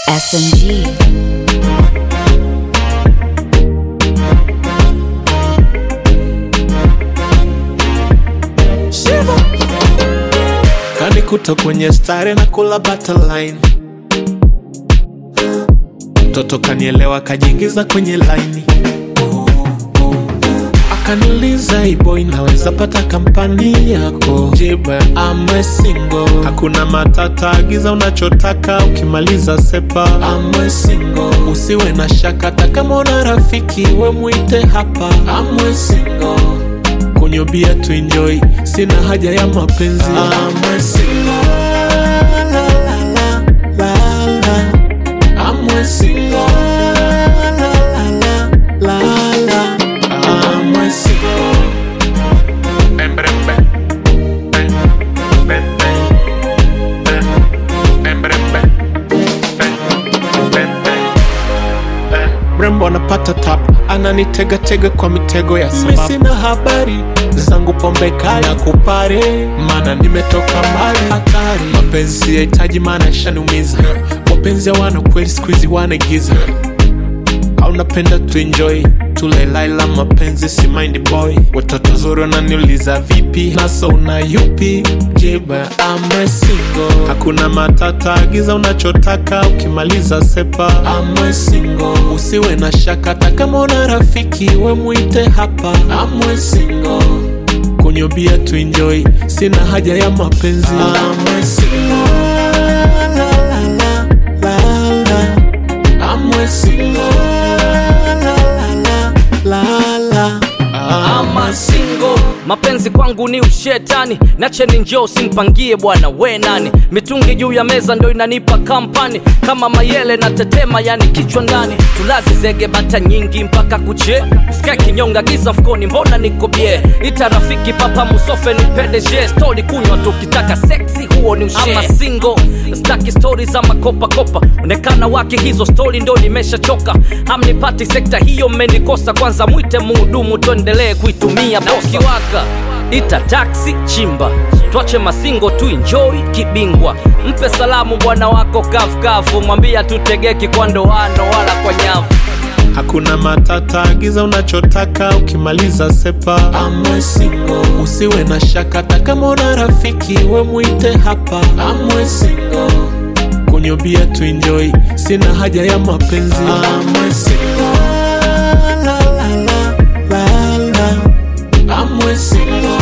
SMG. kanikuta kwenye stare na kula butterline mtoto kanielewa kajiingiza kwenye laini akaniuliza iboy naweza pata kampani yako jibe amwe single hakuna matata agiza unachotaka ukimaliza sepa amwe single usiwe na shaka hata kama una rafiki we mwite hapa amwe single kunywa bia tu enjoy sina haja ya mapenzi amwe single la, la, la, la, la. Amwe single la, la, la, la, la. Amwe single Bem, bem, bem. Bem, bem, bem. Bem, bem, bem, bem. Bem, bem, bem. Bem. mrembo anapata tap ananitegatega kwa mitego ya sababu sina habari zangu pombe kali na kupare maana nimetoka mbali hatari mapenzi yahitaji maana yashaniumiza wapenzi hawana kweli skuizi wanaigiza au napenda tuenjoy tulelaila mapenzi si mind boy watoto zuri wananiuliza vipi naso una yupi jiba amwe single hakuna matata agiza unachotaka ukimaliza sepa amwe single usiwe na shaka hata kama una rafiki we mwite hapa amwe single kunywa bia tuenjoy sina haja ya mapenzi amwe single la, la, la, la, la. amwe single la, la, la, la, la. ama single mapenzi kwangu ni ushetani nacheni njoo simpangie bwana we nani mitungi juu ya meza ndo inanipa kampani kama mayele na tetema yani kichwa ndani tulazi zege bata nyingi mpaka kuche skia kinyonga giza mfukoni mbona niko bie ita rafiki papa musofe ni pdg stori kunywa tukitaka seksi huo ni ushe ama single staki stori za makopakopa onekana wake hizo stori ndo nimeshachoka hamnipati sekta hiyo mmenikosa kwanza mwite muhudumu tuendelee kuitumia na ukiwaka ita taksi chimba twache masingo tu enjoy kibingwa mpe salamu bwana wako kavukavu mwambia tutegeki kwa ndoano wala kwa nyavu hakuna matata agiza unachotaka ukimaliza sepa amwe single usiwe na shaka hata kama una rafiki we mwite hapa amwe single kunywa bia tu enjoy sina haja ya mapenzi amwe single la, la, la, la, la. amwe single